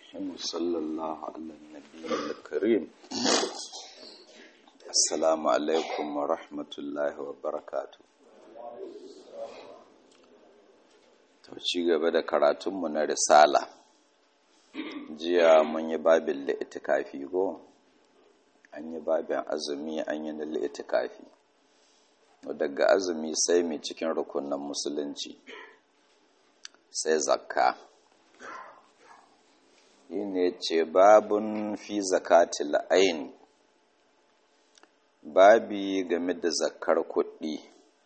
صلى الله على النبي الكريم السلام عليكم ورحمة الله وبركاته ci gaba da karatunmu na risala jiya mun yi babin li'itikafi go an yi babin azumi an yi na li'itikafi daga azumi sai mai cikin rukunan musulunci sai zakka ne ce babun fi zakatil ain babi game da zakar kuɗi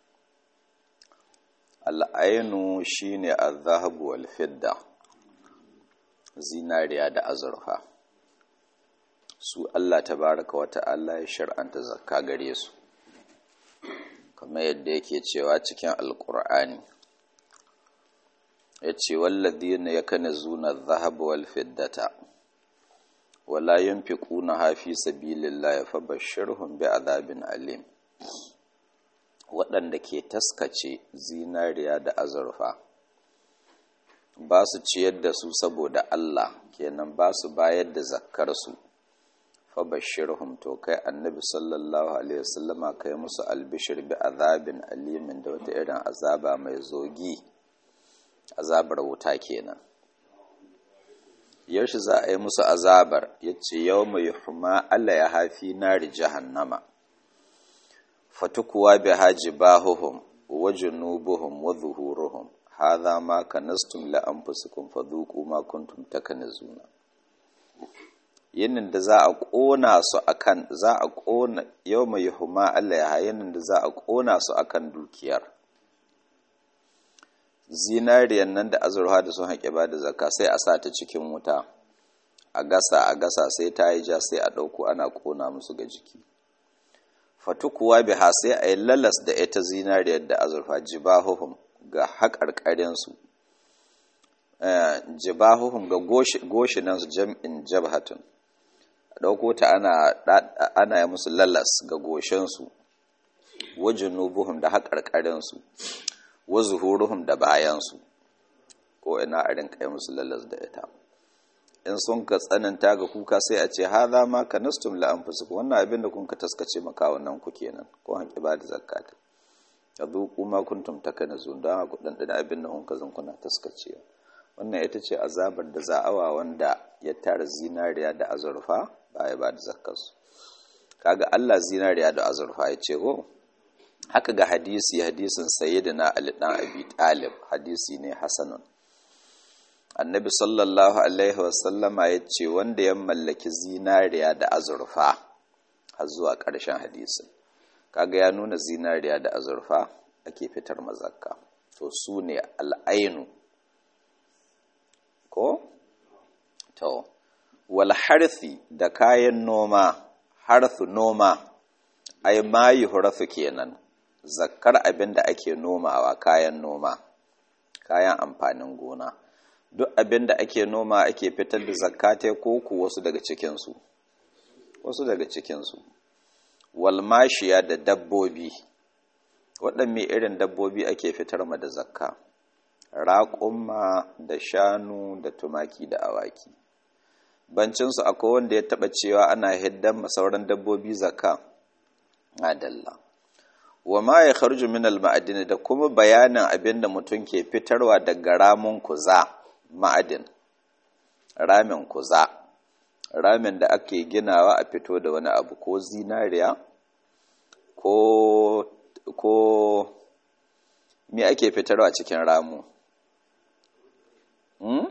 al'ainu shine az-zahabu wal fidda zinariya da azurfa su Allah tabaraka wa ta'ala ya shar'anta zakka gare su kamar yadda yake cewa cikin alkur'ani ya ce walladina ya kane zuna zahaba wal fiddata wala yunfiquna hafi sabilillahi fabashshirhum bi'adabin alim waɗanda ke taskace zinariya da azurfa ba su ciyar da su saboda Allah kenan ba su bayar da zakkar su fabashshirhum to kai annabi sallallahu alaihi wasallama kai musu albishir bi azabin alimin da wata irin azaba mai zogi azabar wuta kenan yaushe za a yi musu azabar yace yawma yuhma alla ya hafi nari jahannama fatukuwa bi hajibahuhum wa junubuhum wa zuhuruhum hadha ma kanastum la anfusikum fadhuqu ma kuntum takanazuna yinin da za a ƙona su akan za a ƙona yau mai huma Allah ya yinin da za a ƙona su akan dukiyar zinariyan nan da azurfa da sun haƙe ba da zakka sai a sa ta cikin wuta a gasa a gasa sai ta yi ja sai a ɗauko ana ƙona musu ga jiki fatukuwa biha sai a yi lalas da ita zinariyar da azurfa jibahuhum ga haƙarƙarinsu jibahuhum ga goshinansu jam'in jabhatun ɗauko ta ana yi musu lalas ga goshinsu wajen nubuhum da haƙarƙarinsu wa zuhuruhum da bayansu ko ina a rinka yi musu lalas da ita in sun ka tsananta ga kuka sai a ce haza ma ka nastum la anfusukum wannan abin da kun ka taskace makawunan ku kenan ko han ba da zakata ya zuku ma kuntum takanazun don ku dan abin da kun ka zan kuna taskacewa wannan ita ce azabar da za'awa wanda ya tara zinariya da azurfa ba ya ba da zakkarsu kaga Allah zinariya da azurfa ya ce ko haka ga hadisi hadisin sayyidina Ali dan Abi Talib hadisi ne hasanun annabi sallallahu alaihi wasallama ya ce wanda ya mallaki zinariya da azurfa har zuwa ƙarshen hadisin kaga ya nuna zinariya da azurfa ake fitar mazakka to su ne al'ainu ko? To, wal harthi da kayan noma, harthu noma, ai mayi hurafu kenan, zakkar abin da ake nomawa kayan noma, kayan amfanin gona. Duk abin da ake noma ake fitar da zakkate ko ku wasu daga cikinsu, wasu daga cikinsu. Walmashiya da dabbobi, waɗanne irin dabbobi ake fitar ma da zakka. raƙumma da shanu da tumaki da awaki bancinsu akwai wanda ya taɓa cewa ana hiddan sauran dabbobi zaka adalla wa ma ya kharju min al-ma'adin da kuma bayanin abin da mutum ke fitarwa daga ramin kuza ma'adin ramin kuza ramin da ake ginawa a fito da wani abu ko zinariya ko ko me ake fitarwa cikin ramu Hmm?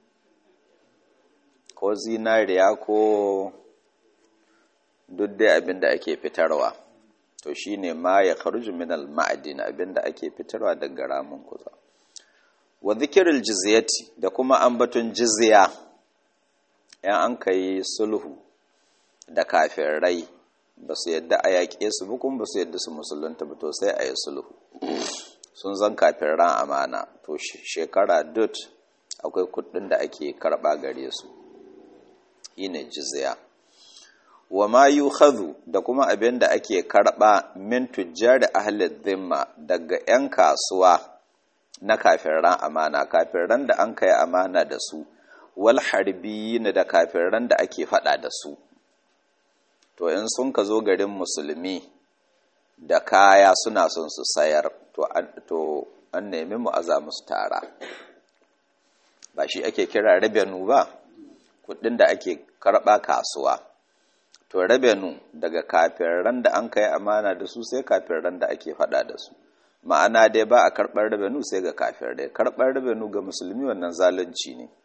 ko zinariya ko duk dai abin da ake fitarwa to shine ma ya kharuju min al-ma'din abin da ake fitarwa daga ramin kuza wa dhikrul jizyati da kuma ambaton jizya yan an kai sulhu da kafirai ba su yadda a yaƙe su ba kuma ba su yadda su musulunta ba to sai a yi sulhu sun zan kafin ran amana to shekara dut akwai kudin da ake karba gare su ine jizya wa ma yukhadhu da kuma abin da ake karba min tujjar ahli dhimma daga yan kasuwa na kafiran amana kafiran da an kai amana da su wal harbiyina da kafiran da ake fada da su to in sun ka zo garin musulmi da kaya suna son su sayar to an nemi mu aza musu tara ba shi ake kira rabenu ba kudin da ake karba kasuwa to rabenu daga kafiran da an kai amana da su sai kafiran da ake fada da su ma'ana dai ba a karɓar rabenu sai ga kafir dai karɓar rabenu ga musulmi wannan zalunci ne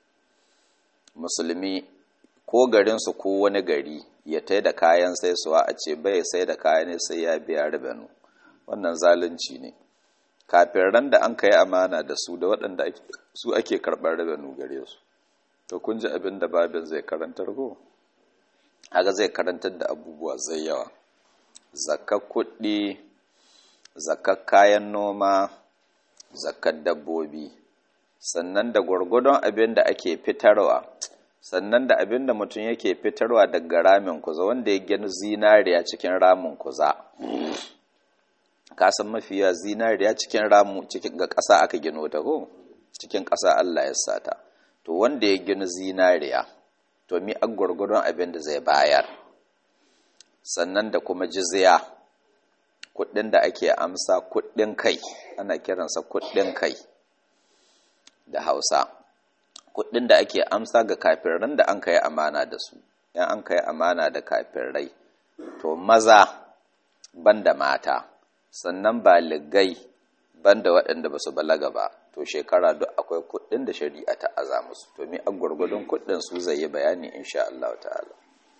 musulmi ko garinsu ko wani gari ya tai da kayan sai suwa a ce bai sai da kayan ne sai ya biya rabenu wannan zalunci ne kafiran da an kai amana da su da waɗanda su ake karɓar rabenu gare su to kun ji abin da babin zai karantar ko haka zai karantar da abubuwa zai yawa zakar kuɗi zakar kayan noma zakar dabbobi sannan da gwargwadon abin da ake fitarwa sannan da abin da mutum yake fitarwa daga ramin kuza wanda ya gani zinariya cikin ramin kuza kasan mafiya zinariya cikin ramu cikin ga ƙasa aka gino ta ko cikin ƙasa Allah ya sata to wanda ya gini zinariya to mi a gwargwadon abin da zai bayar sannan da kuma jizya kuɗin da ake amsa kuɗin kai ana kiransa kuɗin kai da hausa kuɗin da ake amsa ga kafiran da an kai amana da su yan an kai amana da kafirai to maza banda mata sannan baligai banda waɗanda ba su balaga ba to shekara duk akwai kuɗin da shari'a ta aza musu to mi a gwargwadon kuɗin su zai yi bayani insha Allah ta'ala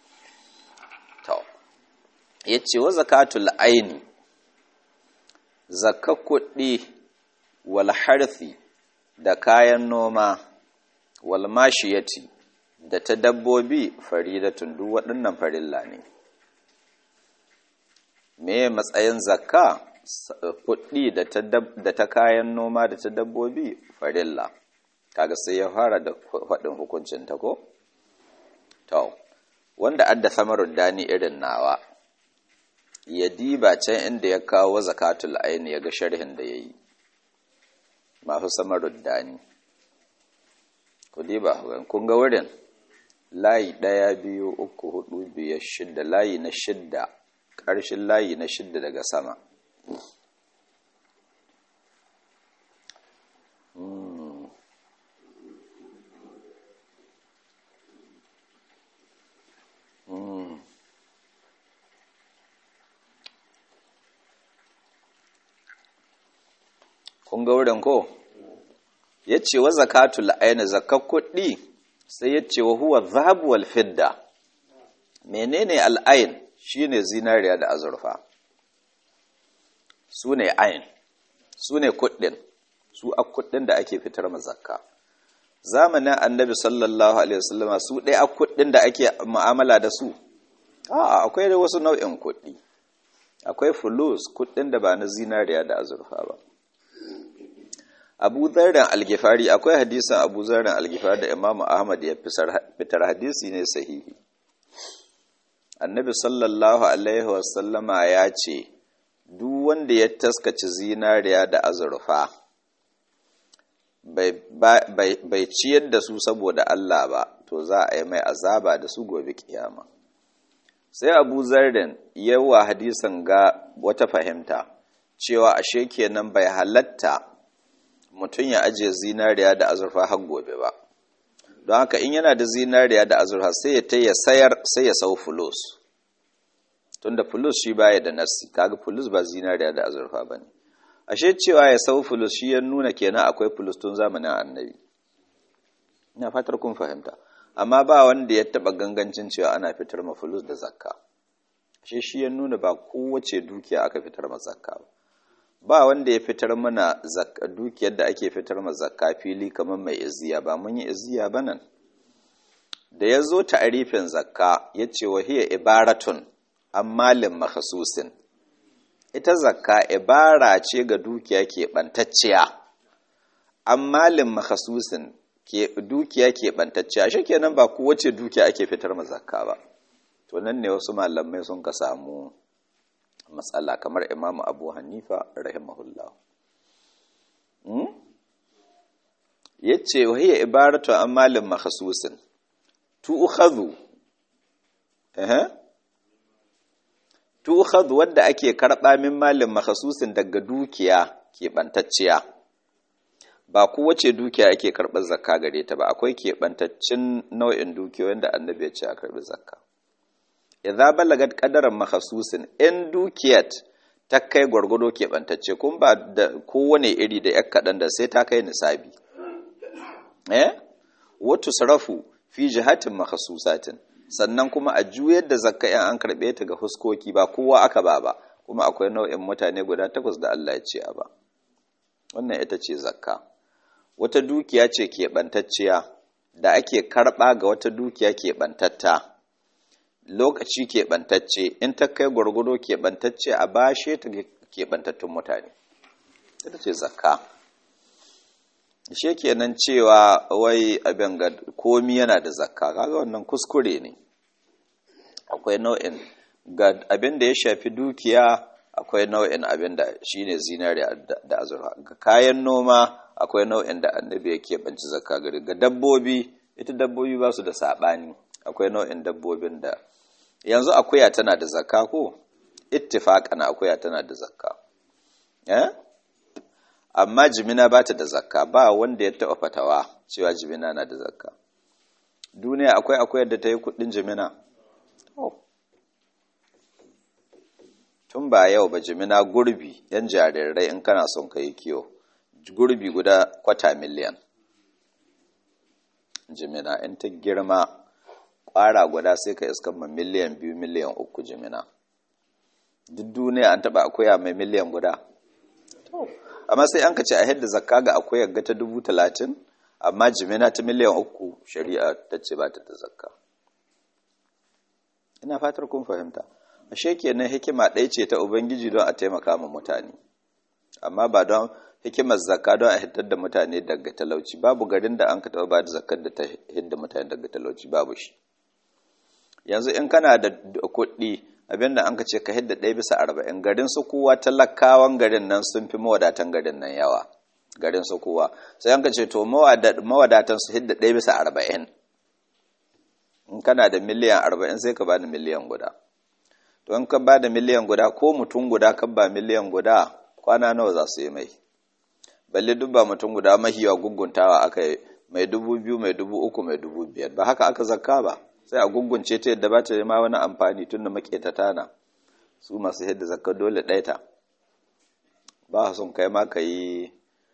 to yace wa zakatul aini zakka kuɗi wal harfi da kayan noma wal mashiyati da ta dabbobi faridatun duk waɗannan farilla ne me matsayin zakka kuɗi da ta kayan noma da ta dabbobi farilla kaga sai ya fara da faɗin hukuncin ta ko to wanda adda samarud dani irin nawa ya diba can inda ya kawo zakatul aini ya ga sharhin da yayi masu samarud dani ku diba kun ga wurin layi ɗaya biyu uku hudu biyar shidda layi na shidda ƙarshen layi na shidda daga sama kun ga wurin ko ya ce wa zakatul aini zakar kuɗi sai ya ce wa huwa zahabu wal fidda menene al'ain shine zinariya da azurfa su ne ain su ne kuɗin su a kuɗin da ake fitar ma zakka zamanin annabi sallallahu alaihi wasallama su ɗaya a kuɗin da ake mu'amala da su a'a akwai da wasu nau'in kuɗi akwai fulus kuɗin da ba na zinariya da azurfa ba abu zarren algifari akwai hadisan abu zarren algifari da imamu ahmad ya fitar hadisi ne sahihi annabi sallallahu alaihi wasallama ya ce duk wanda ya taskaci zinariya da azurfa bai ciyar da su saboda Allah ba to za a yi mai azaba da su gobe kiyama sai abu zarren yawa hadisan ga wata fahimta cewa ashe kenan bai halatta mutum ya ajiye zinariya da azurfa har gobe ba don haka in yana da zinariya da azurfa sai ya ta ya sayar sai ya sau fulus tunda fulus shi baya da nassi kaga fulus ba zinariya da azurfa ba ne ashe cewa ya sau fulus shi ya nuna kenan akwai fulus tun zamanin annabi ina fatar kun fahimta amma ba wanda ya taba gangancin cewa ana fitar ma fulus da zakka ashe shi ya nuna ba kowace dukiya aka fitar ma zakka ba ba wanda ya fitar mana dukiyar da ake fitar ma zakka fili kamar mai iziya ba mun yi iziya ba nan da ya zo ta'arifin zakka ya ce wa hiya ibaratun an malin makhasusin ita zakka ibara ce ga dukiya keɓantacciya an malin makhasusin dukiya keɓantacciya shi kenan ba kowace dukiya ake fitar ma zakka ba to nan ne wasu malamai sun ka samu matsala kamar imamu abu hanifa rahimahullah yace wa hiya ibaratu an malin makhsusin tu'khadhu eh tu'khadhu wanda ake karba min malin makhsusin daga dukiya keɓantacciya ba kowace dukiya ake karɓar zakka gare ta ba akwai keɓantaccen nau'in dukiyoyin da annabi ya ce a karɓi zakka idza balagat qadaran makhsusin in dukiyat ta kai gwargwado keɓantacce kun ba da kowane iri da yak kaɗan da sai ta kai nisabi eh wato sarafu fi jihatin makhsusatin sannan kuma a juyar da zakka in an karɓe ta ga huskoki ba kowa aka ba ba kuma akwai nau'in mutane guda takwas da Allah ya ce a ba wannan ita ce zakka wata dukiya ce keɓantacciya da ake karɓa ga wata dukiya keɓantatta lokaci keɓantacce in ta kai gwargwado keɓantacce a bashe ta keɓantattun mutane ita ce zakka shi kenan cewa wai abin ga komi yana da zakka kaga wannan kuskure ne akwai nau'in ga abin da ya shafi dukiya akwai nau'in abin da shi ne zinariya da azurfa ga kayan noma akwai nau'in da annabi ya keɓanci zakka gari ga dabbobi ita dabbobi ba su da saɓani akwai nau'in dabbobin da yanzu akuya tana da zakka ko ittifaqan akuya tana da zakka eh amma jimina ba ta da zakka ba wanda ya taɓa fatawa cewa jimina na da zakka duniya akwai akuyar da ta yi kuɗin jimina tun ba yau ba jimina gurbi yan jarirai in kana son ka yi kiyo gurbi guda kwata miliyan jimina in ta girma kwara guda sai ka iskan ma miliyan biyu miliyan uku jimina duk duniya an taba akuya mai miliyan guda amma sai an ka ce a yadda zakka ga akuyar ga ta dubu talatin amma jimina ta miliyan uku shari'a ta ce ba ta da zakka ina fatar kun fahimta ashe kenan hikima ɗaya ce ta ubangiji don a taimaka ma mutane amma ba don hikimar zakka don a hitar da mutane daga talauci babu garin da an ka taɓa ba da zakkar da ta hidda mutane daga talauci babu shi yanzu in kana da kuɗi abinda an ka ce ka hidda ɗaya bisa arba'in garin su kowa talakawan garin nan sun fi mawadatan garin nan yawa garin su kowa sai an ka ce to mawadatan su hidda ɗaya bisa arba'in in kana da miliyan arba'in sai ka ba da miliyan guda to in ka ba da miliyan guda ko mutum guda ka ba miliyan guda kwana nawa za su yi mai balle duk ba mutum guda mahiwa guguntawa aka yi mai dubu biyu mai dubu uku mai dubu biyar ba haka aka zakka ba sai a gungunce ta yadda ba ta ma wani amfani tun da maketata na su masu yadda zakka dole ɗaita ba son kai ma ka yi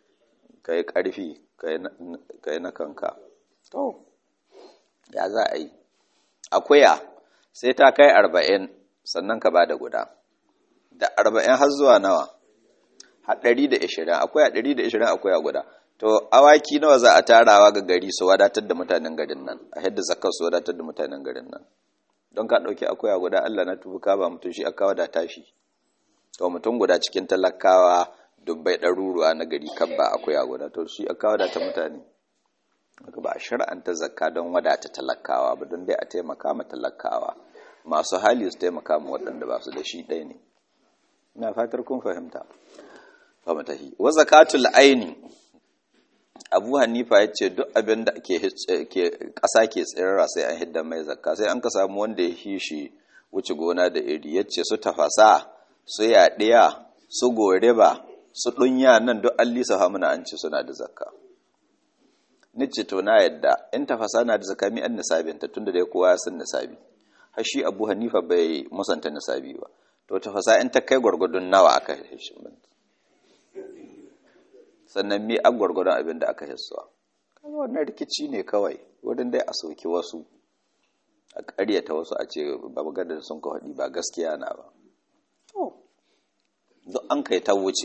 ƙarfi ka yi na kanka to ya za a yi akuya sai ta kai arba'in sannan ka ba da guda da arba'in har zuwa nawa har ɗari da ishirin akwai a ɗari da ishirin akwai a guda to awaki nawa za a tarawa ga gari su wadatar da mutanen garin nan a yadda zakar su wadatar da mutanen garin nan don ka ɗauki akwai a guda allah na tubu ka ba mutum shi aka wadata shi to mutum guda cikin talakawa dubbai ɗaruruwa na gari kan ba akwai a guda to shi aka wadata mutane ba a shar'anta zakka don wadata talakawa ba don dai a taimaka ma talakawa masu hali su taimaka ma waɗanda ba su da shi ɗaya ne ina fatar kun fahimta famatahi wa zakatul aini abu hanifa ya ce duk abin da ke ƙasa ke tsirara sai an hidda mai zakka sai an ka samu wanda ya shi shi wuce gona da iri ya ce su tafasa su yaɗiya su goreba su ɗunya nan duk an lisa hamuna an ce suna da zakka ni ce to na yadda in tafasa na da zakka mi an nisabinta tunda dai kowa ya san nisabi har shi abu hanifa bai musanta nisabi ba to tafasa in ta kai gwargwadon nawa aka hishin sannan me an gwargwadon abin da aka hissuwa kaga wannan rikici ne kawai wurin dai a soki wasu a ƙaryata wasu a ce ba maganar sun ka haɗi ba gaskiya na ba to duk an kai ta wuce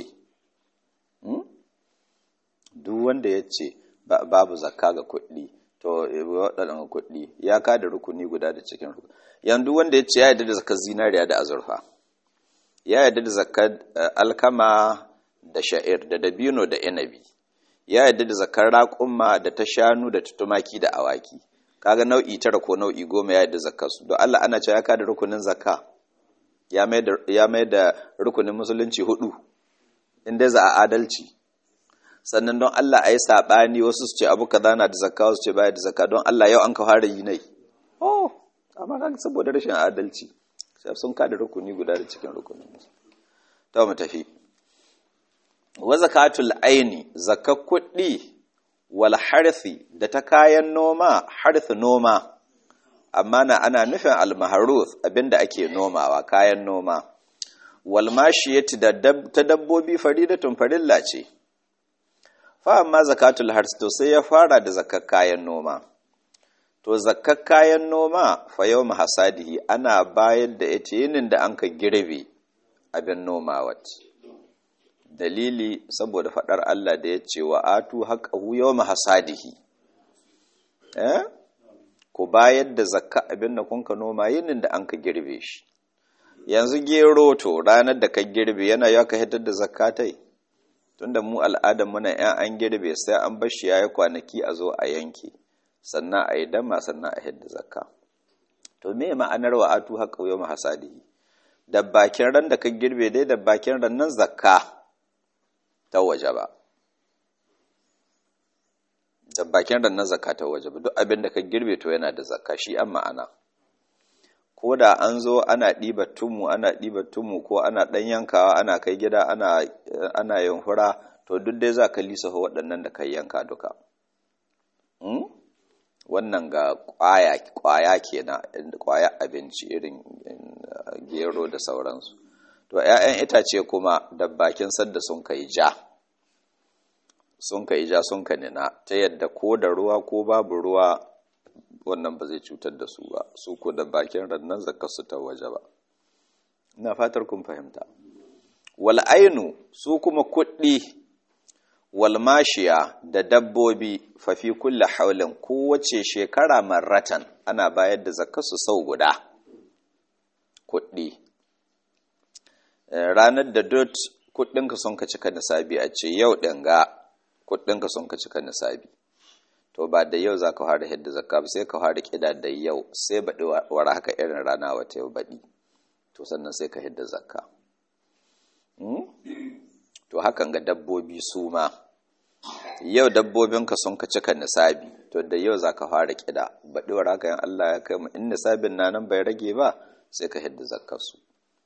duk wanda ya ce babu zakka ga kuɗi to waɗannan kuɗi ya kada rukuni guda da cikin rukuni yanzu wanda ya ce ya yarda da zakar zinariya da azurfa ya yarda da zakar alkama da sha'ir da dabino da inabi ya yarda da zakar raƙumma da ta shanu da ta tumaki da awaki kaga nau'i tara ko nau'i goma ya yarda zakar su don Allah ana cewa ya kada rukunin zakka ya mai da rukunin musulunci hudu inda za a adalci sannan don Allah a yi saɓani wasu su ce abu kaza na da zakka wasu ce baya da zakka don Allah yau an ka fara yi nai oh amma kan saboda rashin adalci sai sun kada rukuni guda da cikin rukunin ta mu tafi wa zakatul aini zakar kuɗi wal harthi da ta kayan noma harth noma amma na ana nufin almaharuf abinda ake nomawa kayan noma wal mashiyati da ta dabbobi faridatun farilla ce fa amma zakatul harth to sai ya fara da zakar kayan noma to zakar kayan noma fa yau hasadihi ana bayar da ita yinin da an ka girbe abin nomawa dalili saboda faɗar Allah da ya ce wa atu haƙahu yau hasadihi eh ku bayar da zakka abin da kun ka noma yinin da an ka girbe shi yanzu gero to ranar da ka girbe yana ya ka hitar da zakkatai tunda mu al'adar muna yan an girbe sai an bar shi yayi kwanaki a zo a yanke sannan a yi dama sannan a hidda zakka to me ma'anar wa atu haƙa yau hasadihi da bakin ran da ka girbe dai da bakin ran nan zakka ta waje ba da bakin ran nan zakka ta waje ba duk abin da ka girbe to yana da zakka shi an ma'ana ko da an zo ana ɗiba tumu ana ɗiba tumu ko ana ɗan yankawa ana kai gida ana ana yin hura to duk dai za ka lisa waɗannan da kai yanka duka wannan ga kwaya kwaya kenan kwaya abinci irin gero da sauransu to ƴaƴan itace kuma da bakin sadda sun kai ja sun kai ja sun ka nina ta yadda ko da ruwa ko babu ruwa wannan ba zai cutar da su ba su ko da bakin rannan zakar su ta waje ba ina fatar kun fahimta wal ainu su kuma kuɗi walmashiya da dabbobi fafi kulle haulin kowace shekara marratan ana bayar da zakasu sau guda kuɗi ranar da dot kuɗinka sun ka cika nisabi a ce yau ɗanga kuɗinka sun ka cika nisabi to ba da yau za ka fara hidda zakka ba sai ka fara ƙida da yau sai baɗi wara haka irin rana wata yau baɗi to sannan sai ka hidda zakka to hakan ga dabbobi su ma yau dabbobinka sun ka cika nisabi to da yau za ka fara kida baɗiwar haka yin Allah ya kai mu in nisabin na nan bai rage ba sai ka hidda zakkarsu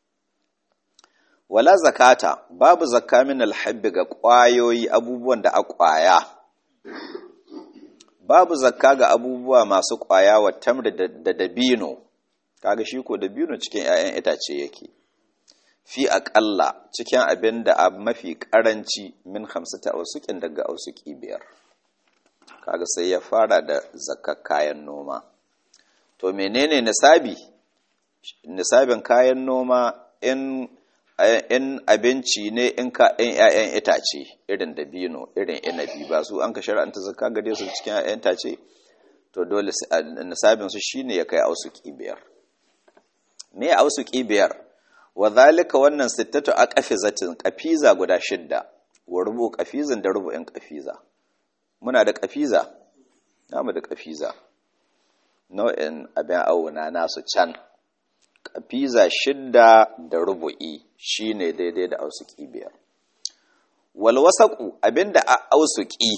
wala zakata babu zakka min alhabbi ga ƙwayoyi abubuwan da a ƙwaya babu zakka ga abubuwa masu ƙwaya wa tamri da dabino kaga shi ko dabino cikin 'ya'yan itace yake fi aƙalla cikin abin da a mafi ƙaranci min hamsata ausukin daga ausuki biyar kaga sai ya fara da zakar kayan noma to menene nisabi nisabin kayan noma in in abinci ne in ka in ƴaƴan itace irin dabino irin inabi ba su an ka shar'anta zakka gare su cikin ƴaƴan itace to dole nisabin su shine ya kai ausuki biyar me ausuki biyar wa zalika wannan sittatu a qafizatin qafiza guda shidda wa rubu qafizin da rubu'in qafiza muna da qafiza namu da qafiza nau'in abin auna nasu can qafiza shidda da rubu'i shine daidai da ausuki biyar wal wasaqu abinda a ausuki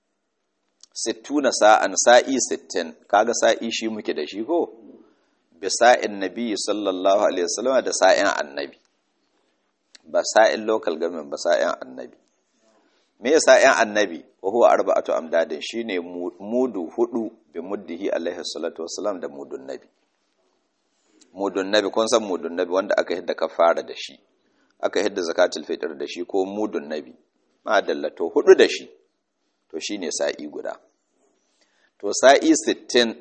sittuna sa'an sa'i sittin kaga sa'i shi muke da shi ko bisa'in nabi sallallahu alaihi wasallam da sa'in annabi ba sa'in local government ba sa'in annabi me ya sa'in annabi wa huwa arba'atu amdadin shine mudu hudu bi muddihi alaihi salatu wasallam da mudun nabi mudun nabi kun san mudun nabi wanda aka hidda kafara da shi aka hidda zakatul fitr da shi ko mudun nabi ma dallato hudu da shi to shine sa'i guda to sa'i 60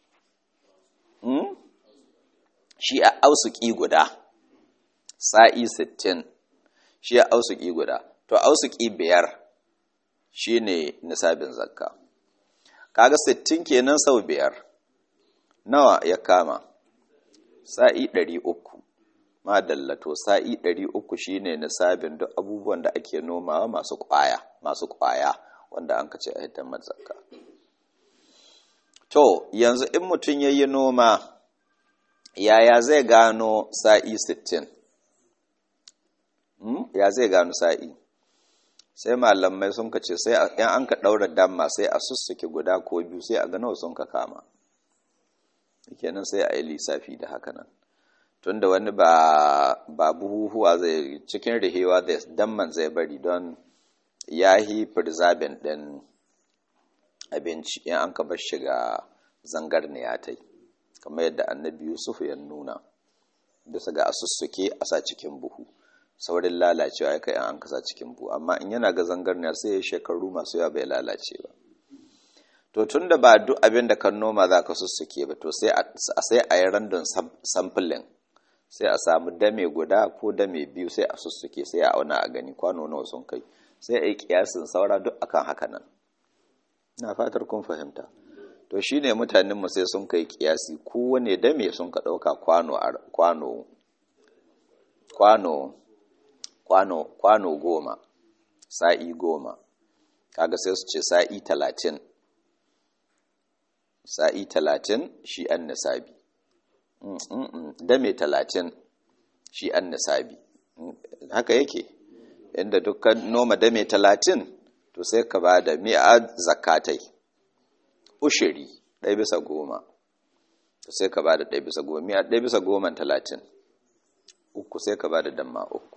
hmm? shi a ausuki guda sa'i sittin shi a ausuki guda to ausuki biyar shi ne nisabin zakka kaga sittin kenan sau biyar nawa ya kama sa'i ɗari uku madalla to sa'i ɗari uku shi ne nisabin duk abubuwan da ake nomawa masu ƙwaya masu ƙwaya wanda an kace a hitar zakka to yanzu in mutum ya yi noma yaya zai gano sa'i sittin? Hmm? ya zai gano sa'i sai malamai sun ka ce sai yan an ka ɗaura damma sai a sussuke guda ko biyu sai a gano sun ka kama kenan sai a yi lissafi da haka nan tunda wani ba ba buhuhuwa zai cikin rihewa zai damman zai bari don ya yi preserving ɗin abinci in an ka bar shiga zangar ne ya tai kamar yadda annabi yusuf ya nuna bisa ga asussuke a sa cikin buhu saurin lalacewa ya kai an kasa cikin buhu amma in yana ga zangar ne sai ya shekaru masu yawa bai lalace ba to tun da ba duk abin da kan noma za ka sussuke ba to sai a yi randon sampling sai a samu dame guda ko dame biyu sai a sussuke sai a auna a gani kwano nawa sun kai sai a yi kiyasin saura duk akan haka nan na fatar kun fahimta to shi ne mutanenmu sai sun kai kiyasi kowane dame sun ka ɗauka kwano kwano kwano kwano kwano goma sa'i goma kaga sai su ce sa'i talatin sa'i talatin shi an nisabi dame talatin shi an nisabi haka yake inda dukkan noma dame talatin to sai ka ba da mi'a zakatai ushiri ɗaya bisa goma to sai ka ba da ɗaya bisa goma mi'a ɗaya bisa goma talatin uku sai ka ba da damma uku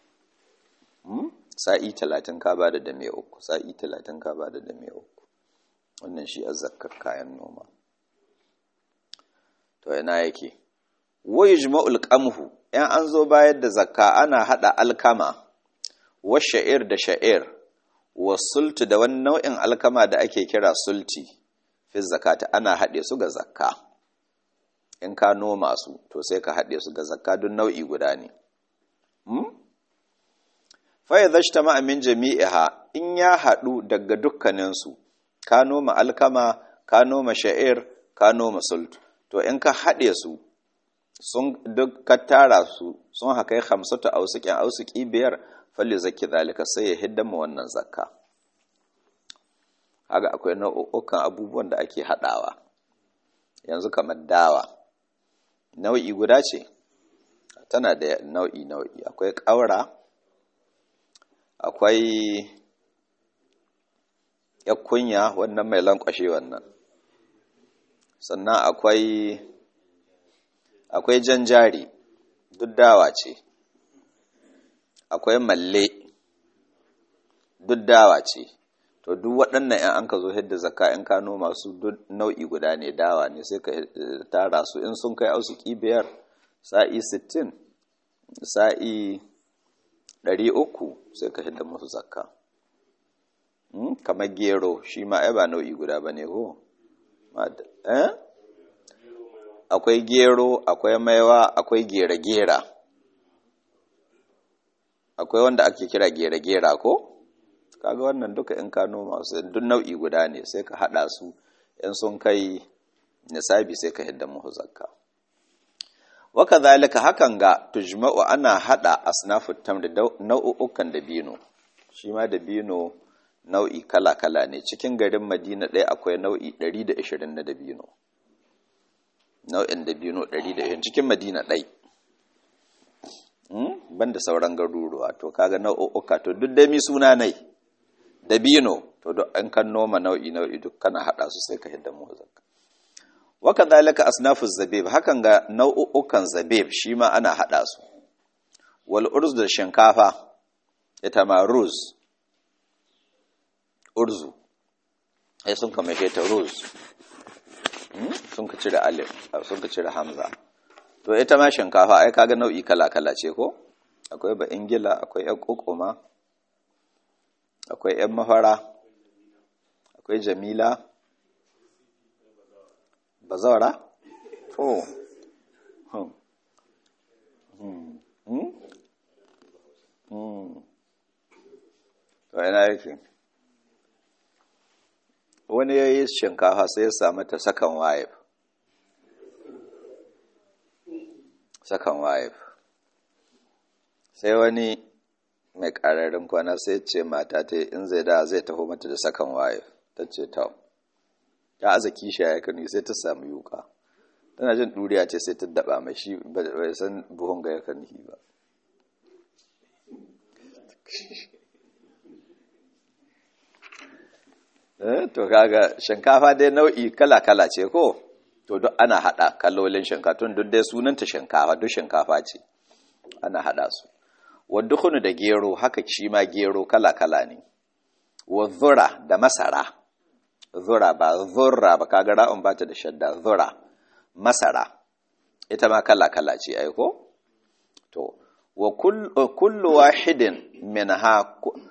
sa'i talatin ka ba da dame uku sa'i talatin ka ba da dame uku wannan shi a zakkar kayan noma to yana yake wai jima'ul qamhu yan an zo bayar da zakka ana hada alkama wa sha'ir da sha'ir wa sultu da wani nau'in alkama da ake kira sulti fi zakata ana haɗe su ga zakka in ka noma su to sai ka haɗe su ga zakka don nau'i guda ne faya zashta ma'amin jami'iha in ya haɗu daga dukkaninsu ka noma alkama ka noma sha'ir ka noma sultu to in ka haɗe su sun duk ka tara su sun haka yi hamsatu ausukin ausuki biyar falle zaki zalika sai ya hidda mu wannan zakka haka akwai nau'ukan abubuwan da ake haɗawa yanzu kamar dawa nau'i guda ce tana da nau'i nau'i akwai ƙaura akwai yakunya wannan mai lankwashe wannan sannan akwai akwai janjari duk dawa ce akwai malle duk dawa ce to duk waɗannan ‘yan an ka zo hidda zaka in ka noma su duk nau'i guda ne dawa ne sai ka tara su in sun kai ausu biyar sa'i sittin sa'i ɗari uku sai ka hidda musu zakka kamar gero shi ma ai ba nau'i guda ba ne ko akwai gero akwai maiwa akwai gera-gera akwai wanda ake kira gera-gera ko kaga wannan duka in ka noma su duk nau'i guda ne sai ka hada su in sun kai nisabi sai ka hidda muhu zakka waka zalika hakan ga tujma'u ana hada asnafut tamr da nau'ukan dabino shi ma dabino nau'i kala-kala ne cikin garin madina ɗaya akwai nau'i 120 na dabino nau'in dabino 120 cikin madina ɗai ban da sauran garuruwa to kaga nau'uka to duk dami suna nai dabino to duk an kan noma nau'i nau'i duk kana hada su sai ka hidda mu zakka waka zalika asnafu zabib hakan ga nau'ukan zabib shi ma ana hada su wal urz da shinkafa ita ma ruz urzu ai sun kama ta ruz sun ka cire alif sun ka cire hamza to ita ma shinkafa ai kaga nau'i kala-kala ce ko akwai ba ingila akwai yan kokoma akwai yan mafara akwai jamila bazawara to to ina yake wani ya yi shinkafa sai ya samu ta sakan wayef sakan wayef sai wani mai ƙararin kwana sai ce mata ta in zai da zai taho mata da sakan wayef ta ce ta ta aza kisha ya kanu sai ta samu yuka tana jin ɗuriya ce sai ta daɓa mai shi bai san buhun ga ya kanu ba to kaga shinkafa dai nau'i kala-kala ce ko to duk ana hada kalolin shinkafa tun duk dai sunanta shinkafa duk shinkafa ce ana hada su waddukhunu da gero haka shi ma gero kala-kala ne wa zura da masara zura ba zurra ba kaga ra'un ba ta da shadda zura masara ita ma kala-kala ce ai ko to wa kullu wahidin minha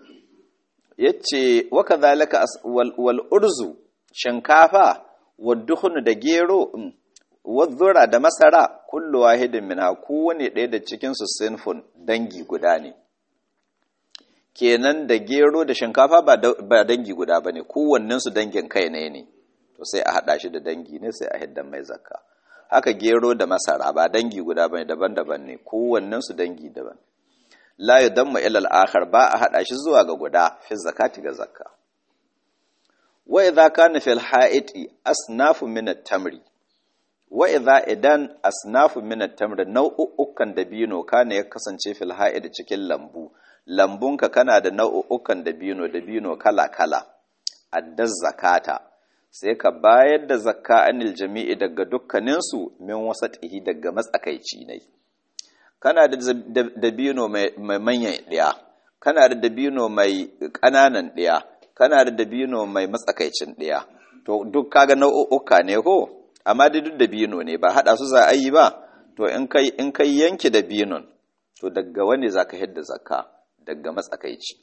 yace wa kadhalika wal urzu shinkafa wa dukhun da gero wa zura da masara kullu wahidin minha kowane ɗaya da cikin su sinfun dangi guda ne kenan da gero da shinkafa ba dangi guda bane kowannen su dangin kai ne ne to sai a hada shi da dangi ne sai a hiddan mai zakka haka gero da masara ba dangi guda bane daban-daban ne kowannen su dangi daban la yudamma ila al-akhar ba a hada shi zuwa ga guda fi zakati ga zakka wa idza kana fil ha'iti asnafu min at-tamri wa idza idan asnafu min at-tamri nau'ukan dabino kana ya kasance fil ha'iti cikin lambu lambunka kana da nau'ukan dabino dabino kala-kala addaz zakata sai ka bayar da zakka anil jami'i daga dukkaninsu min wasatihi daga matsakaici ne kana da dabino mai manyan ɗaya kana da dabino mai ƙananan ɗaya kana da dabino mai matsakaicin ɗaya to duk kaga nau'uka ne ko amma da duk dabino ne ba haɗa su za a yi ba to in kai in kai yanke dabinon to daga wani zaka hidda zakka daga matsakaici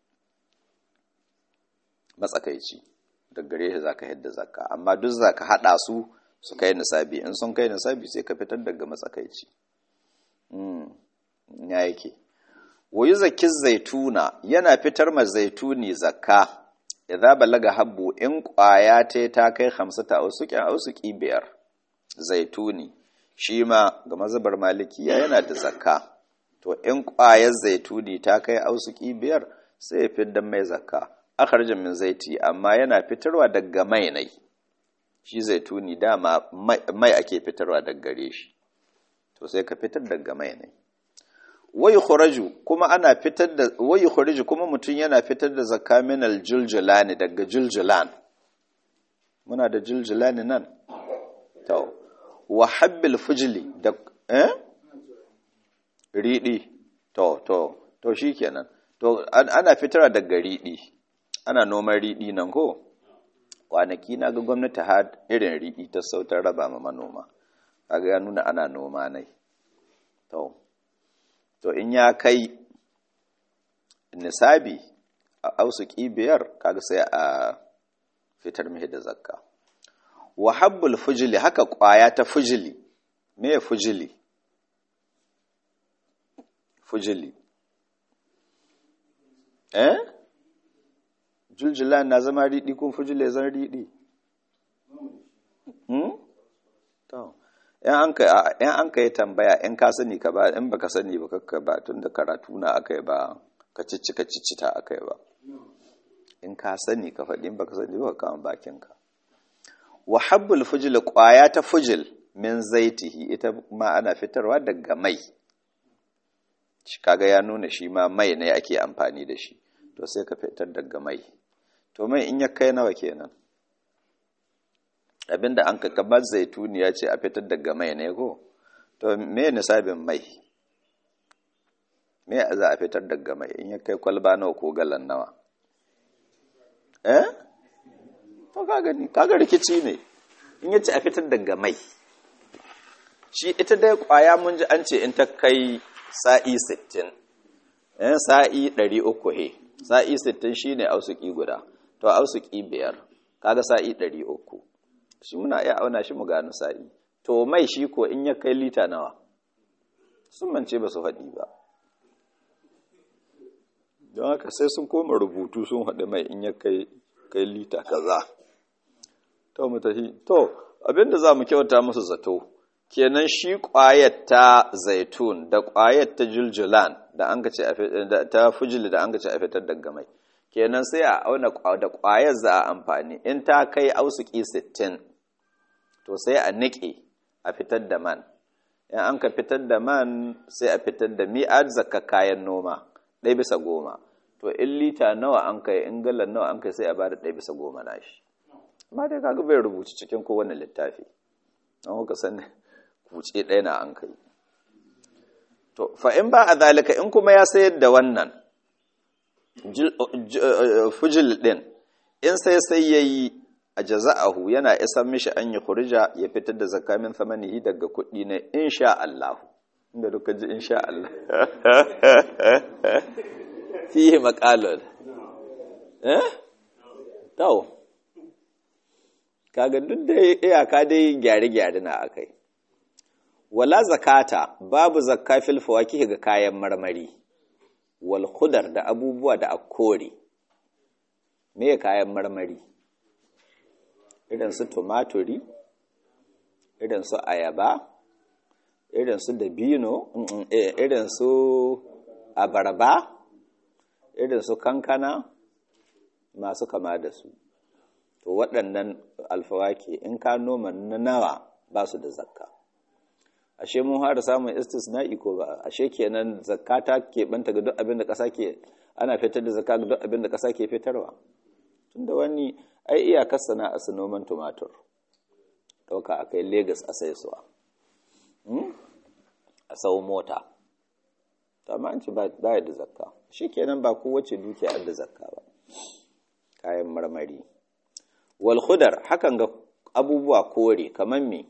matsakaici daggare shi zaka hidda zakka amma duk zaka hada su su kai nisabi in sun kai nisabi sai ka fitar daga matsakaici mm ya yake wayu zakki zaituna yana fitar ma zaituni zakka idza balaga habbu in kwaya ta ta kai 50 ausuki ausuki biyar zaituni shi ma ga mazhabar malikiya yana da zakka to in kwayar zaituni ta kai ausuki biyar sai ya fitar mai zakka akharja min zaiti amma yana fitarwa daga mai ne shi zaituni dama mai ake fitarwa daga gare shi to sai ka fitar daga mai ne wai khuraju kuma ana fitar da wai khuraju kuma mutun yana fitar da zakka min aljuljulani daga juljulan muna da juljulani nan to wa habbil fujli da eh ridi to to to shikenan to ana fitarwa daga ridi ana noman riɗi nan ko kwanaki na ga gwamnati har irin riɗi ta sautar raba ma manoma kaga ya nuna ana noma nai to to in ya kai nisabi a ausuki biyar kaga sai a fitar mihi da zakka wa habbul fujili haka kwaya ta fujili me fujili fujili eh juljulan na zama riɗi kun fujile zan riɗi yan an ka yi tambaya in ka sani ka ba in baka sani ba kakka ba tun da karatu na aka yi ba ka ciccika ciccita aka yi ba in ka sani ka faɗi in baka sani ba ka kama bakinka wa habbul fujil ƙwaya ta fujil min zaitihi ita ma ana fitarwa daga mai shi kaga ya nuna shi ma mai ne ake amfani da shi to sai ka fitar daga mai to mai in ya kai nawa kenan abinda an ka kamar zaituni ya ce a fitar daga mai ne ko to me nisabin mai me za a fitar daga mai in ya kai kwalba nawa ko galan nawa eh to kaga ni kaga rikici ne in ya ce a fitar daga mai shi ita dai kwaya mun ji an ce in ta kai sa'i 60 eh sa'i 300 he sa'i 60 shine ausuki guda to ausuki biyar kaga sa'i 300 shi muna iya auna shi mu gano sa'i to mai shi ko in ya kai lita nawa sun mance ba su faɗi ba don haka sai sun koma rubutu sun haɗe mai in ya kai kai lita kaza to mutahi to abinda za mu kyauta musu zato kenan shi ƙwayar ta zaitun da ƙwayar ta juljulan da an ka ce ta fujili da an ka ce a fitar daga mai kenan sai a auna da ƙwayar za a amfani in ta kai ausuki 60 to sai a niƙe a fitar da man in an ka fitar da man sai a fitar da mi'ad zakka kayan noma ɗaya bisa goma to in lita nawa an kai in galan nawa an kai sai a bada ɗaya bisa goma na shi amma dai kaga bai rubuci cikin kowane littafi an kuka san kuce ɗaya na an kai to fa in ba a zalika in kuma ya sayar da wannan fujil ɗin in sai sai ya yi a jaza'ahu yana isan mishi an yi kurija ya fitar da zakamin samanihi daga kuɗi ne insha Allah inda duka ji insha Allah fiye makalon eh tau kaga duk da iyaka dai gyare-gyare na akai wala zakata babu zakka fil fawakih ga kayan marmari wal khudar da abubuwa da akore me kayan marmari irin su tumaturi irin su ayaba irin su dabino irin su abarba irin su kankana masu kama da su to waɗannan alfawaki in ka noma na nawa ba su da zakka ashe mun fara samun istisna'i ko ba ashe kenan zakka ta keɓanta ga duk abin da ƙasa ke ana fitar da zakka ga duk abin da ƙasa ke fitarwa tunda wani ai iyakar sana'a su noman tumatur ɗauka a kai Legas a sai suwa a sau mota ta ma an ci ba da zakka shi kenan ba kowace dukiya da zakka ba kayan marmari wal khudar hakan ga abubuwa kore kamar me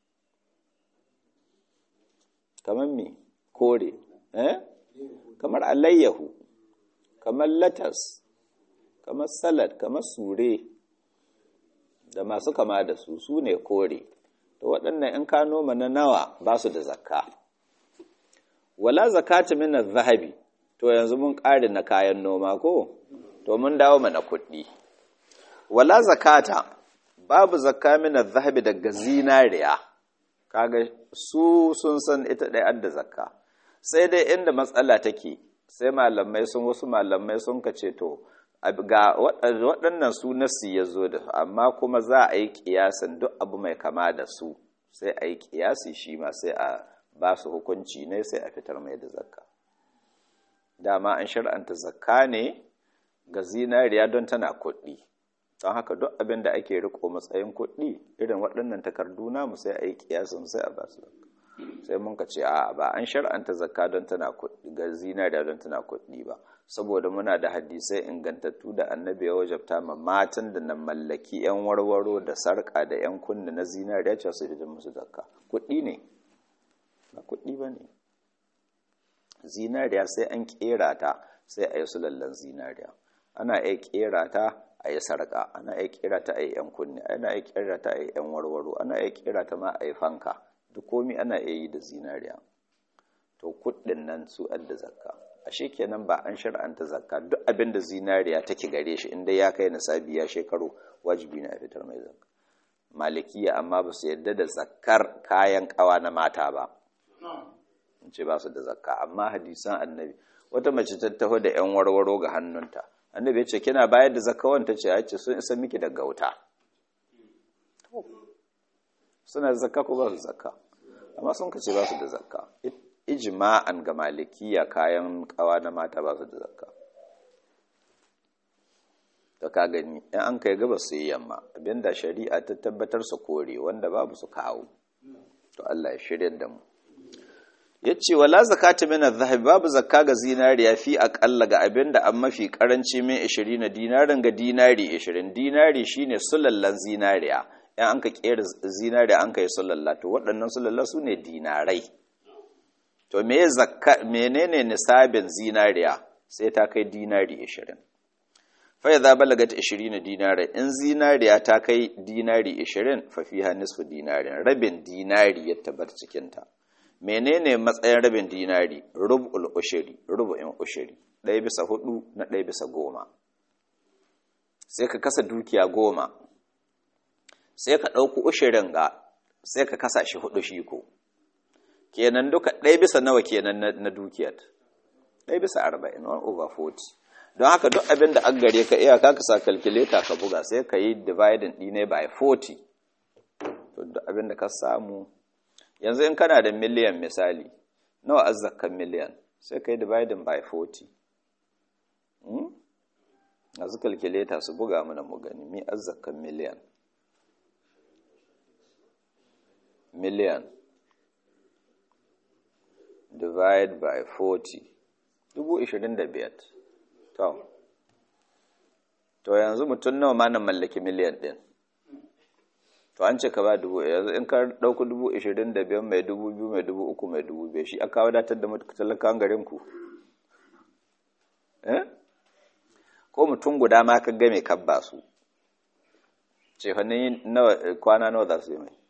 kamar me kore eh kamar alayyahu kamar latas kamar salad kamar sure da masu kama da su su ne kore to waɗannan in ka noma na nawa ba su da zakka wala zakata min zahabi to yanzu mun ƙare na kayan noma ko to mun dawo mana kuɗi wala zakata babu zakka min zahabi daga zinariya kaga su sun san ita ɗaya adda zakka sai dai inda matsala take sai malamai sun wasu malamai sun kace to ga waɗannan su nasi ya zo da su amma kuma za a yi ƙiyasin duk abu mai kama da su sai a yi ƙiyasi shi ma sai a ba su hukunci ne sai a fitar mai da zakka dama an shar'anta zakka ne ga zinariya don tana kuɗi don haka duk abin da ake riko matsayin kuɗi irin waɗannan takardu namu sai a yi ƙiyasin sai a ba su sai mun ka ce a ba an shar'anta zakka don tana kuɗi ga zinariya don tana kuɗi ba saboda muna da hadisai ingantattu da annabi ya wajabta ma matan da na mallaki yan warwaro da sarƙa da yan kunna na zinariya cewa su fitar musu zakka kuɗi ne ba kuɗi ba ne zinariya sai an ƙera ta sai a yi su lallan zinariya ana iya ƙera ta a yi sarƙa ana iya ƙera ta a yi yan kunne ana iya ƙera ta a yi yan warwaro ana iya ƙera ta ma a yi fanka duk komi ana iya yi da zinariya to kuɗin nan su adda zakka ashe kenan ba an shar'anta zakka duk abin da zinariya take gare shi inda ya kai nisabi ya shekaru wajibi na fitar mai zakka malikiya amma ba su yadda da zakkar kayan kawa na mata ba in ce ba su da zakka amma hadisan annabi wata mace ta taho da yan warwaro ga hannunta annabi ya ce kina bayar da zakka wanta ce ya ce sun isa miki daga wuta suna da zakka ko ba su zakka amma sun kace ba su da zakka ijma'an ga malikiya kayan kawa na mata ba su da zakka to ka gani in an kai gaba su yi yamma abinda shari'a ta tabbatar su kore wanda babu su kawo to Allah ya shirya da mu yace wala zakata min adh-dhahab babu zakka ga zinariya fi aqalla ga abinda an mafi karanci min 20 dinarin ga dinari 20 dinari shine sulallan zinariya in an ka kera zinariya an kai sulalla to waɗannan sulalla su ne dinarai to me zakka menene nisabin zinariya sai ta kai dinari 20 fa idza balagat 20 dinari in zinariya ta kai dinari 20 fa fiha nisfu dinarin rabin dinari ya tabbata cikin ta menene matsayin rabin dinari rub'ul ushri rubu'in ushri ɗaya bisa hudu na ɗaya bisa goma sai ka kasa dukiya goma sai ka ɗauku ushirin ga sai ka kasa shi hudu shi ko kenan duka ɗaya bisa nawa kenan na dukiyar ɗaya bisa arba'in one over forty don haka duk abin da an gare ka iyaka ka sa calculator ka buga sai ka yi dividing ɗine by forty to duk abin da ka samu yanzu in kana da miliyan misali nawa azzakkan miliyan sai ka yi dividing by forty a su kalkuleta su buga mana mu gani mi azzakan miliyan miliyan divide by 40 dubu ishirin da biyar to to yanzu mutum nawa ma na mallaki miliyan ɗin to an ce ka ba dubu yanzu in ka ɗauku dubu ishirin da biyar mai dubu biyu mai dubu uku mai dubu biyar shi aka wadatar da talakawan garin ku eh ko mutum guda ma ka game kabba su ce fannin kwana nawa za su yi mai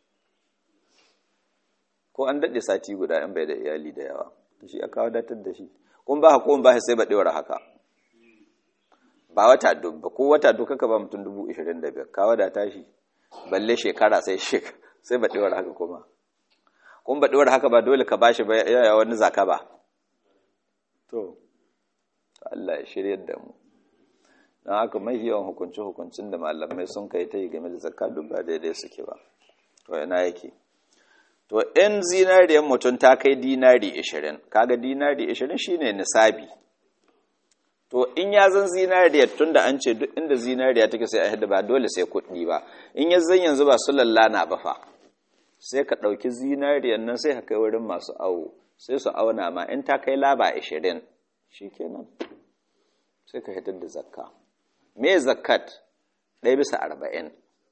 ko an daɗe sati guda in bai da iyali da yawa da shi aka wadatar da shi kun ba ko ba sai ba ɗewar haka ba wata dubba ko wata duka ka ba mutum dubu ishirin da biyar ka wadata shi balle shekara sai shek sai ba ɗewar haka kuma kun ba ɗewar haka ba dole ka bashi ba yaya wani zaka ba to Allah ya shirya da mu don haka mai yawan hukunci-hukuncin da malamai sun kai ta yi game da zakka duk ba daidai suke ba to yana yake to in zinariyar mutum ta kai dinari 20 kaga dinari 20 shine nisabi to in ya zan zinariyar tun da an ce duk inda zinariya take sai a hada ba dole sai kuɗi ba in ya zan yanzu ba su lallana ba fa sai ka ɗauki zinariyar nan sai ka kai wurin masu awo sai su auna ma in ta kai laba 20 shikenan sai ka hitar da zakka me zakat ɗaya bisa arba'in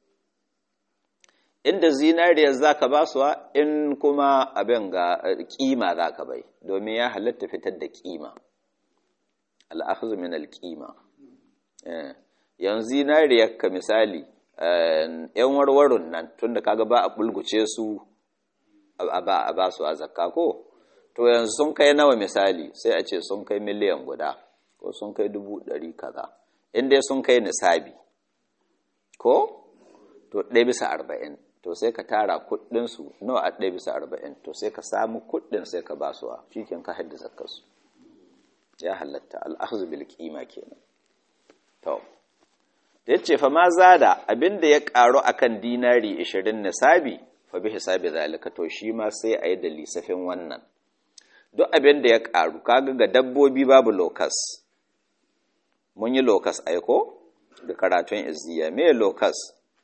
inda zinariyar za ka ba suwa in kuma abin ga ƙima za ka bai domin ya halatta fitar da ƙima al'akhzu min al-ƙima yanzu zinariyar ka misali ‘yan warwarun nan tun da kaga ba a bulguce su a ba su a zakka ko to yanzu sun kai nawa misali sai a ce sun kai miliyan guda ko sun kai dubu ɗari kaza in dai sun kai nisabi ko to ɗaya bisa arba'in to sai ka tara kuɗinsu nawa a ɗaya bisa arba'in to sai ka samu kuɗin sai ka ba su a shikin ka hadda zakkarsu ya halatta al'azu bil kima kenan to da yace fa ma zada abinda ya karu akan dinari 20 nisabi fa bi hisabi zalika to shi ma sai a yi da lisafin wannan duk abinda ya karu kaga ga dabbobi babu lokas mun yi lokas aiko da karatun izziya me lokas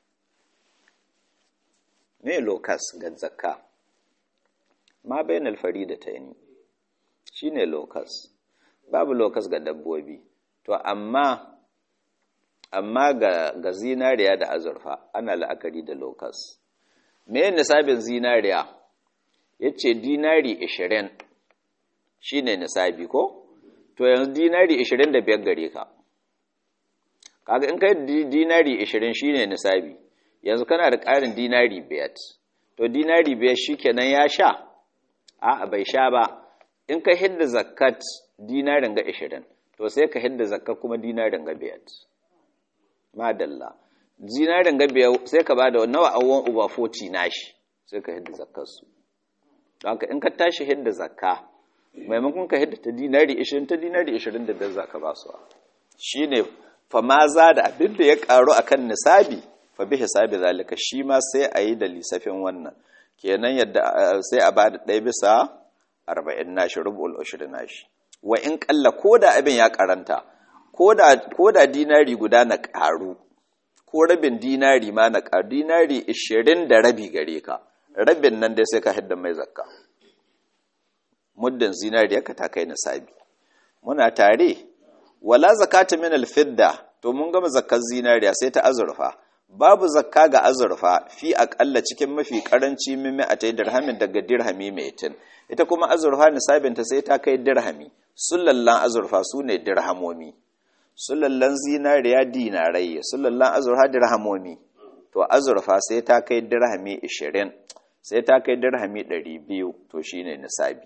me lokas ga zakka ma bainal faridataini shine lokas babu lokas ga dabbobi to amma amma ga ga zinariya da azurfa ana la'akari da lokas me nisabin zinariya yace dinari 20 shine nisabi ko to yanzu dinari 25 gare ka kaga in kai dinari 20 shine nisabi yanzu kana da ƙarin dinari 5 to dinari 5 shikenan ya sha a'a bai sha ba in ka hidda zakat dinarin ga 20 to sai ka hidda zakat kuma dinarin ga 5 madalla dinarin ga 5 sai ka bada nawa awon uba 40 nashi sai ka hidda zakat su don haka in ka tashi hidda zakka maimakon ka hidda ta dinari 20 ta dinari 25 zaka ba su shine fa ma za da abin da ya karu akan nisabi fa bi hisabi zalika shi ma sai a yi da lisafin wannan kenan yadda sai a bada ɗaya bisa arba'in nashi rubul ushri nashi wa in kalla ko da abin ya karanta ko da dinari guda na karu ko rabin dinari ma na karu dinari ishirin da rabi gare ka rabin nan dai sai ka hidda mai zakka muddin zinari ka ta kai nisabi muna tare wala zakata min alfidda to mun gama zakkar zinariya sai ta azurfa babu zakka ga azurfa fi aƙalla cikin mafi ƙaranci mimmi a tai dirhamin daga dirhami mai tin ita kuma azurfa nisabinta sai ta kai dirhami sulallan azurfa su ne dirhamomi sulallan zinariya dinarai sulallan azurfa dirhamomi to azurfa sai ta kai dirhami 20 sai ta kai dirhami 200 to shine nisabi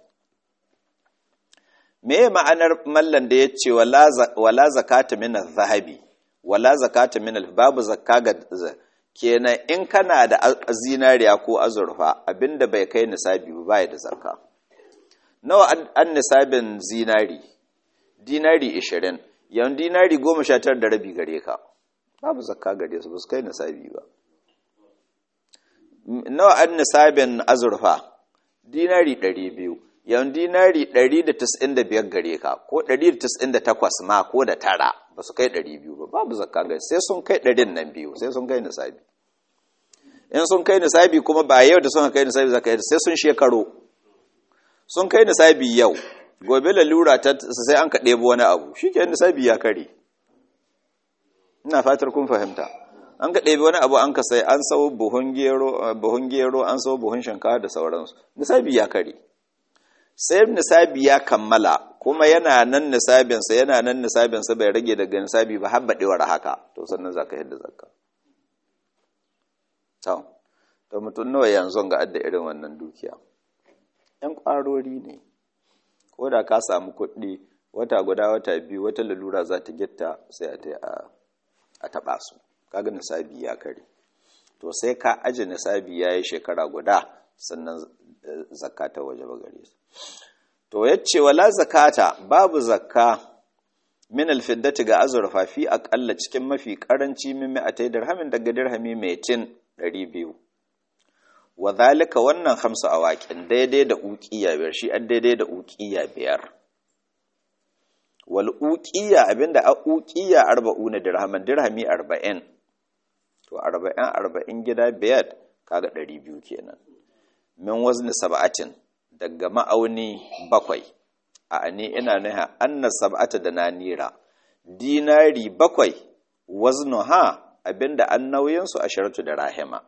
me ma'anar mallan da ya ce wala zakata min zahabi wala zakata min babu zakka ga kenan in kana da zinariya ko azurfa abinda bai kai nisabi ba bai da zakka nawa an nisabin zinari dinari 20 yan dinari 19 da rabi gare ka babu zakka gare su ba su kai nisabi ba nawa an nisabin azurfa dinari 200 yan dinari 195 gare ka ko 198 ma ko da tara ba su kai 200 ba babu zakka ga sai sun kai 100 nan biyu sai sun kai nisabi in sun kai nisabi kuma ba yau da sun kai nisabi zakka sai sun shekaro sun kai nisabi yau gobe lalura ta sai an ka ɗebo wani abu shi ke nisabi ya kare ina fatar kun fahimta an ka ɗebi wani abu an ka sai an sau buhun gero an sau buhun shinkawa da sauransu nisabi ya kare sai nisabi ya kammala kuma yana nan nisabinsa yana nan nisabinsa bai rage daga nisabi ba har baɗewar haka to sannan za ka yadda zakka to mutum nawa yanzu ga adda irin wannan dukiya ‘yan ƙwarori ne ko da ka samu kuɗi wata guda wata biyu wata lalura za ta gitta sai a taɓa su kaga nisabi ya kare to sai ka aji nisabi ya yi shekara guda sannan zakata waje ba gare su to ya ce wala zakata babu zakka min alfiddati ga azurfa fi aƙalla cikin mafi ƙaranci min mi'atai dirhamin daga dirhami mai tin 200 wa zalika wannan hamsu awaƙin daidai da uƙiya biyar shi an daidai da uƙiya biyar wal uƙiya abinda a uƙiya arba'una dirhaman dirhami arba'in to arba'in arba'in gida biyar kaga ɗari biyu kenan min wazni sab'atin daga ma'auni bakwai a ani ina nuna anna sab'ata da nanira dinari bakwai waznu ha abinda an nauyinsu a sharatu da rahima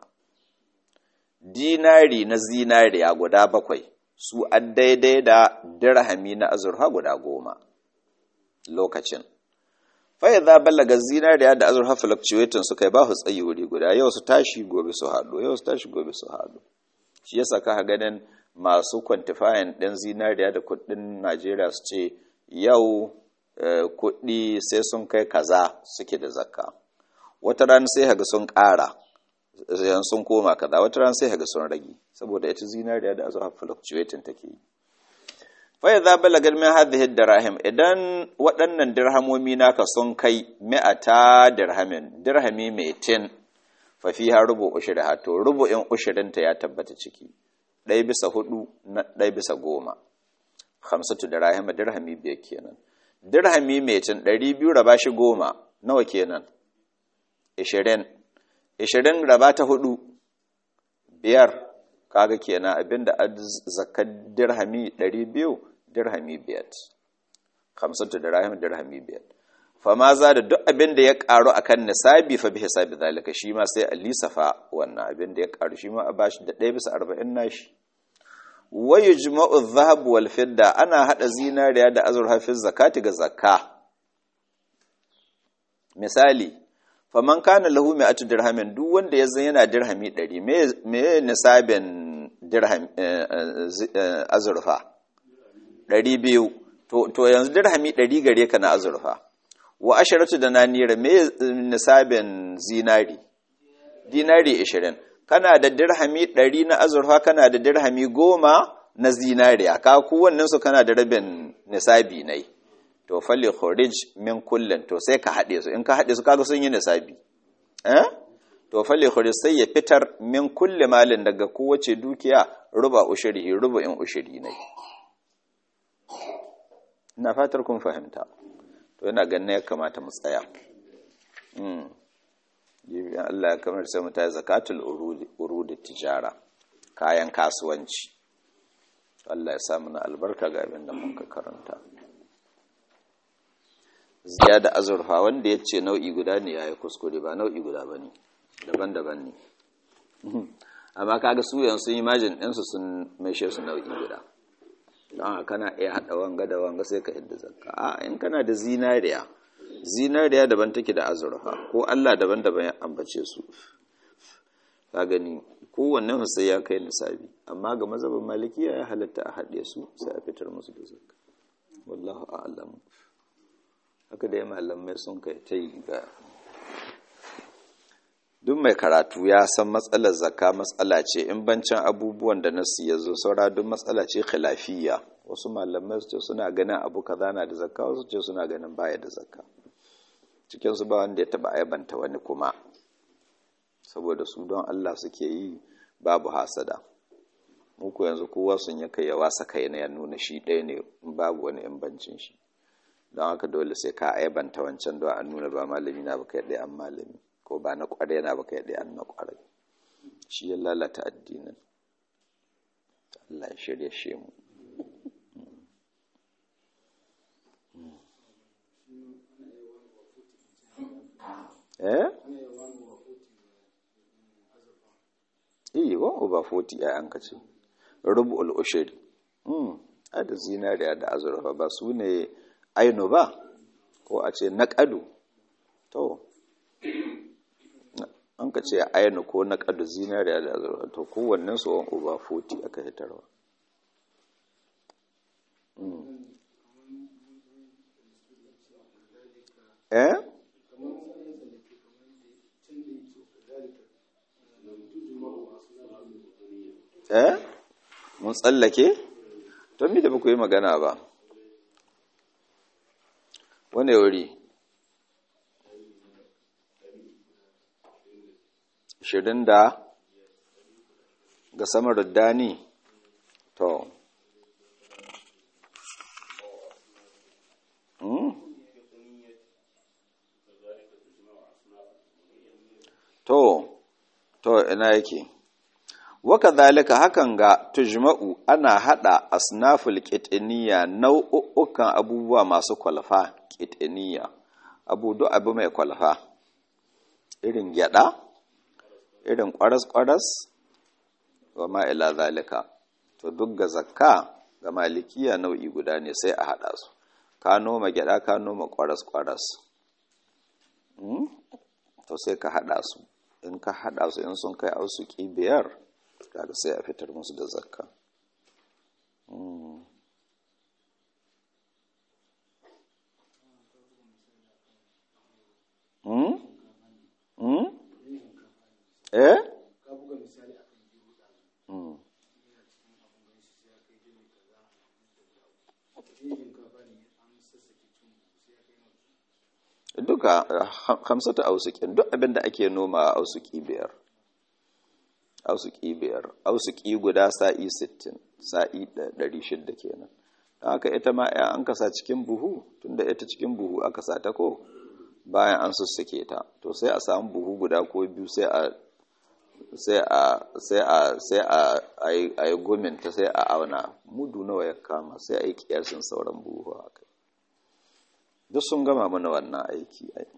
dinari na zinariya guda bakwai su an daidai da dirhami na azurfa guda goma lokacin fai za balaga zinariya da azurfa fluctuating suka yi ba su tsayi wuri guda yau su tashi gobe su haɗu yau su tashi gobe su haɗu shi yasa ka ganin masu quantifying ɗin zinariya da kuɗin najeriya su ce yau kuɗi sai sun kai kaza suke da zakka wata rana sai haga sun ƙara yan sun koma kaza wata ran sai haga sun rage saboda ita zinariya da azurfa fluctuating take yi fa idza balaga min hadhihi dirahim idan waɗannan dirhamomi naka sun kai mi'ata dirhamin dirhami mai tin fa fiha rubu ushriha to rubu'in ushrin ta ya tabbata ciki ɗaya bisa hudu na ɗaya bisa goma hamsatu dirahim dirhami biyar kenan dirhami mai tin ɗari biyu raba shi goma nawa kenan ishirin ishirin raba ta hudu biyar kaga kenan abinda zakar dirhami ɗari biyu dirhami biyar hamsatu dirhami dirhami biyar fama za da duk abinda ya karu akan nisabi fa bi hisabi zalika shi ma sai a lisafa wannan abinda ya karu shi ma a bashi da ɗaya bisa arba'in nashi wa yujma'u dhahab wal fidda ana hada zinariya da azurfa fi zakati ga zakka misali faman kana lahu mi'atu dirhamin duk wanda ya zan yana dirhami 100 me nisabin dirham azurfa 200 to to yanzu dirhami 100 gare ka na azurfa wa asharatu da nanira me nisabin zinari dinari 20 kana da dirhami 100 na azurfa kana da dirhami 10 na zinariya ka kowannen su kana da rabin nisabi nai to falle kharij min kullin to sai ka haɗe su in ka haɗe su kaga sun yi nisabi eh to falle kharij sai ya fitar min kulli malin daga kowace dukiya ruba ushrihi ruba in ushri ne ina fatar kun fahimta to yana ganin ya kamata mu tsaya mm Allah ya kamar sai mu ta zakatul urudi urudi tijara kayan kasuwanci Allah ya samu na albarka ga abin da mun ka karanta ziya da azurfa wanda ya ce nau'i guda ne ya yi kuskure ba nau'i guda ba ne daban-daban ne amma kaga su yan sun yi majin ɗinsu sun maishe su nau'i guda don kana iya haɗa wanga da wanga sai ka yadda zakka a in kana da zinariya zinariya daban take da azurfa ko Allah daban-daban ya ambace su ka gani kowannen sai ya kai nisabi amma ga mazhabin malikiya ya halatta a haɗe su sai a fitar musu da zakka wallahu a'lam haka dai malamai sun kai ta yi ga duk mai karatu ya san matsalar zakka matsala ce in bancin abubuwan da nasu ya zo saura duk matsala ce khilafiyya wasu malamai su ce suna ganin abu kaza na da zakka wasu ce suna ganin baya da zakka cikin su ba wanda ya taba aibanta wani kuma saboda su don Allah suke yi babu hasada muku yanzu kowa sun ya kai ya wasa kai na ya nuna shi ɗaya ne babu wani bancin shi don haka dole sai ka aibanta wancan don an nuna ba malami na baka yadda an malami ko ba na kwarai na baka yadda an na kwarai shi ya lalata addinin Allah ya shirya shi mu eh iya one over forty ya an kace rubu'ul ushri mm da zinariya da azurfa ba su ne aino ba ko a ce naƙadu to an ka ce aino ko naƙadu zinariya da azurfa to kowannen su one over forty aka hitarwa eh eh mun tsallake to mi da ba ku yi magana ba wane wuri shirin da ga samar dani to to to ina yake waka zalika hakan ga tujma'u ana hada asnaful qitniya nau'ukan abubuwa masu kwalfa qitniya abu do abu mai kwalfa irin gyada irin kwaras-kwaras wa ma ila zalika to duk ga zakka ga malikiya nau'i guda ne sai a hada su ka noma gyada ka noma kwaras-kwaras to sai ka hada su in ka hada su in sun kai ausuki biyar kaga sai a fitar musu da zakka eh duka hamsata ausukin duk abin da ake noma a ausuki biyar ausuki biyar ausuki guda sa'i sittin sa'i ɗari shidda kenan don haka ita ma ya an kasa cikin buhu tunda ita cikin buhu aka sa ta ko bayan an sussuke ta to sai a samu buhu guda ko biyu sai a sai a sai a sai a yi gominta sai a auna mudu nawa ya kama sai a yi kiyasin sauran buhu haka duk sun gama mana wannan aiki ai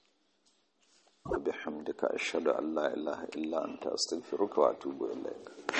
وبحمدك أشهد أن لا إله إلا أنت أستغفرك وأتوب إليك